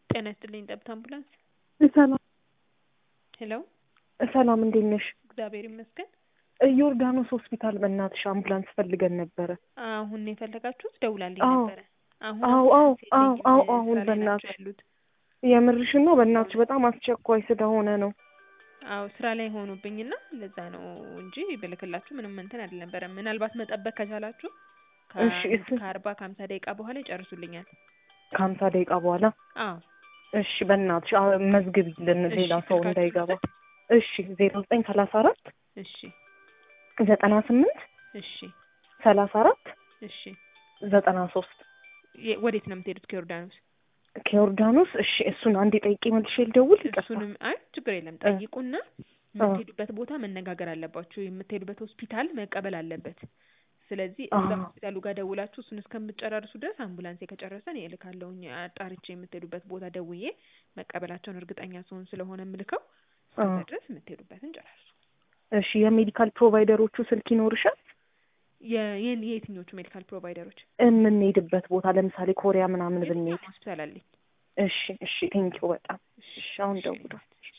ጤና ይስጥልኝ ጠብታ አምቡላንስ። ሰላም ሄሎ ሰላም፣ እንዴት ነሽ? እግዚአብሔር ይመስገን። ዮርዳኖስ ሆስፒታል በእናትሽ አምቡላንስ ፈልገን ነበረ። አሁን ነው የፈለጋችሁት? ደውላልኝ አዎ። ነበረ። አሁን አዎ አዎ አምቡላንስ አዎ የለኝም፣ አዎ ስራ አሁን ላይ ናቸው በእናትሽ ያሉት። የምርሽን ነው? በእናትሽ በጣም አስቸኳይ ስለሆነ ነው። አዎ ስራ ላይ ሆኑብኝና ለዛ ነው እንጂ ብልክላችሁ ምንም እንትን አልነበረም። ምናልባት መጠበቅ ከቻላችሁ እሺ፣ ከአንድ እሱ- ከአርባ ከሀምሳ ደቂቃ በኋላ ይጨርሱልኛል። ከሀምሳ ደቂቃ በኋላ አዎ እሺ፣ በእናትሽ አዎ፣ መዝግቢልን እሺ፣ ሌላ ሰው ስልካችሁን እንዳይገባ። ልውሰድ? እሺ፣ ዜሮ ዘጠኝ ሰላሳ አራት እሺ ዘጠና ስምንት እሺ ሰላሳ አራት እሺ ዘጠና ሶስት የ- ወዴት ነው የምትሄዱት ከዮርዳኖስ? ከዮርዳኖስ። እሺ፣ እሱን አንዴ ጠይቄ መልሼ ልደውል። ይቅርታ። እሱንም አይ ችግር የለም እ- ጠይቁና የምትሄዱበት ቦታ መነጋገር አለባችሁ። የምትሄዱበት ሆስፒታል መቀበል አለበት። ስለዚህ እዛ አዎ። ሆስፒታሉ ጋር ደውላችሁ እሱን እስከምትጨራርሱ ድረስ አምቡላንስ ከጨረሰን እልካለሁኝ። አጣርቼ የምትሄዱበት ቦታ ደውዬ መቀበላቸውን እርግጠኛ ስሆን ስለሆነ የምልከው እስከዛ አዎ። ድረስ የምትሄዱበትን ጨራርሱ። እሺ፣ የሜዲካል ፕሮቫይደሮቹ ስልክ ይኖርሻል? የ- የን- የየትኞቹ ሜዲካል ፕሮቫይደሮች? የምንሄድበት ቦታ ለምሳሌ ኮሪያ ምናምን ብንሄድ። የትኛውም ሆስፒታል አለኝ። እሺ እሺ፣ ቴንኪው በጣም እሺ። አሁን ደውሏል።